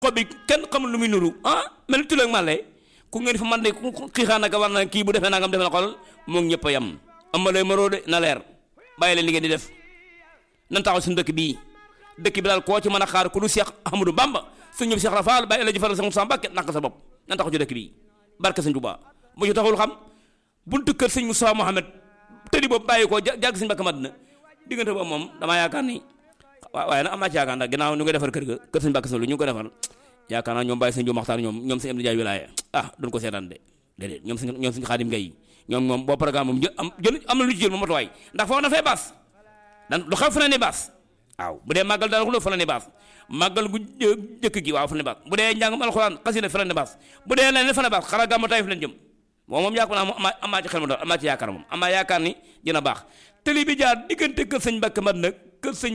xob bi kenn xamul lu muy nuru ah mel tuloog màlle ku ngeen fa man de ku xiixaan naka war na kii bu defee nangam defe na xol moom ñëpp a yem ama lay maroo de na leer bàyyi leen li ngeen di def nan taxaw suñu dëkk bii dëkk bi daal koo ci mën a xaar ku du Cheikh Ahmadou Bamba suñ ñëpp Cheikh Rafal bàyyi la jëfal sa Moussa Mbacke nak sa bopp nan taxaw ci dëkk bii barke sëñ Tuubaa bu ci taxul xam buntu kër sëñ Moussa Mohamed tëddi boobu bàyyi ko jàgg sëñ Mbacke Madina diggante boobu moom damaa yaakaar ni waaw waaye nag am naa ci yaakaar ndax ginnaaw ñu ngi defar kër ga kër sëñ Mbacke Sow lu ñu ngi ko defar yaakaar naa ñoom bàyyi sëñ Jóob Maxtaar ñoom ñoom sëñ Amdi Jaay wilaaya ah duñ ko seetaan de déedéet ñoom sëñ ñoom sëñ Xaadim Gay ñoom moom boo programme moom jël am jël am na lu ci jël moom matuwaay ndax foofu na fay baas dan lu xew fa na ne baas waaw bu dee màggal daal xuloo fa la ne baas màggal gu jëkk gi waaw fa la ne baas bu dee njàngum alxuraan xasida fa la ne baas bu dee leneen fa la baas xara gàmmu tay fa leen jëm moom moom yaakaar naa am amaa ci xel ma doon amaa ci yaakaar moom amaa yaakaar ni dina baax tëli bi jaar diggante kër sëñ Mbàkke mat nag kër sëñ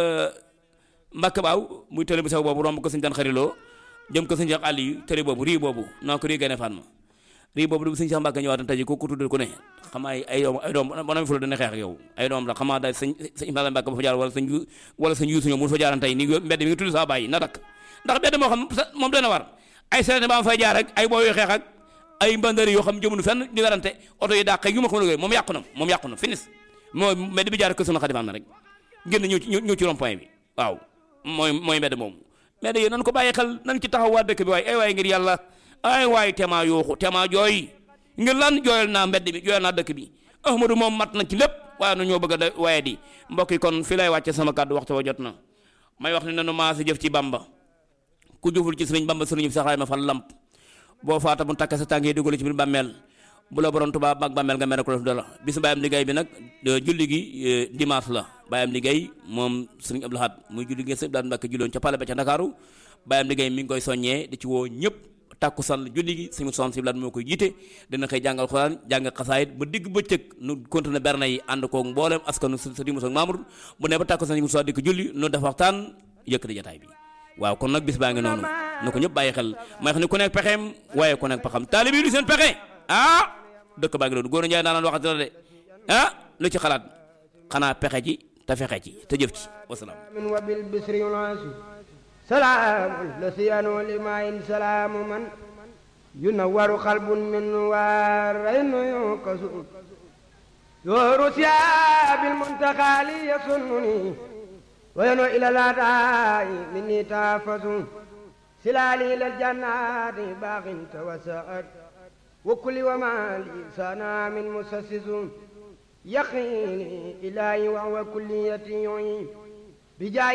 Mbàkke baaw muy tëli bu sew boobu romb kër sëñ daan xariloo jëm kër sëñ Cheikh Aliou tëli boobu rii boobu naa ko rii gane fan ma rii boobu du sëñ Cheikh Mbàkke ñëwaat tey ko ku tuddal ku ne xam ay ay doom ay doom ba na fi dana xeex ak yow ay doom la xamaa daal sëñ sëñ Ibrahima Mbàkke ba fa jaar wala sëñ wala sëñ Yuusu ñoom mu fa jaaran tey ni mbedd mi nga tudd saa bàyyi na dakk ndax mbedd moo xam moom dana war ay sereté ba ma fay jaar ak ay booy xeex ak ay mbandari yoo xam jëmunu fenn di werante oto yi dàq yu ma xam ne moom yàqu na moom yàqu na finis moo mbedd bi jaar kër sama xadifaam na rek génn ñëw ci ñëw ci rond point bi waaw mooy mooy mbedd moom mbedd yi nan ko bàyyi xel nan ci taxaw waa dëkk bi waaye ay waay ngir yàlla ay waay tema yooxu tema jooy ngir lan jooyal naa mbedd bi jooyal naa dëkk bi Ahmadou moom mat na ci lépp waaye nu ñoo bëgg a waaye di mbokk yi kon fi lay wàcce sama kàddu waxtu wa jot na may wax ne nanu maa si jëf ci bamba ku jëful ci sëriñ bamba sëriñ bi saxaay ma fan lamp boo faata mu takk sa tànk yi dugal ci biir bàmmeel bu la borom tubaab mag bàmmeel nga mere ko def dara bis bàyyam liggéey bi nag julli gi dimanche la bàyyam liggéey moom sëriñ Abdou Lahad muy julli gi sëriñ Abdou Mbàkke julloon ca pale ba ca Ndakaaru bàyyam liggéey mi ngi koy soññee di ci woo ñëpp tàkku sal julli gi sëriñ Moussa Siblaat moo koy jiite dina xëy jàngal xuraan jàng xasaayit ba digg bëccëg nu continué berne yi ànd koog mboolem askanu sa di Moussa Mamour bu ne ba tàkku sal Moussa di ko julli nu def waxtaan yëkkati jataay bi waaw kon nag bis baa ngi noonu na ko ñëpp bàyyi xel may xam ne ku nekk pexeem waaye ku nekk pexam taalibe yi du seen pexe ah dëkk baa ngi noonu góor Njaay daanaan waxati la de ah lu ci xalaat xanaa pexe ci te fexe ci te jëf ci wasalaam min wa bil bisri yunasi salaamun la siyanu limayin salaamu man yunawwaru qalbun min waaraynu yukasu yooru siya bil muntaxaali yasunnuni وينو إلى الأداء مني تافز سلالي إلى الجنات باغ توسعت وكل وما لي سنا من مسسس يقيني إلهي وهو كليتي بجاي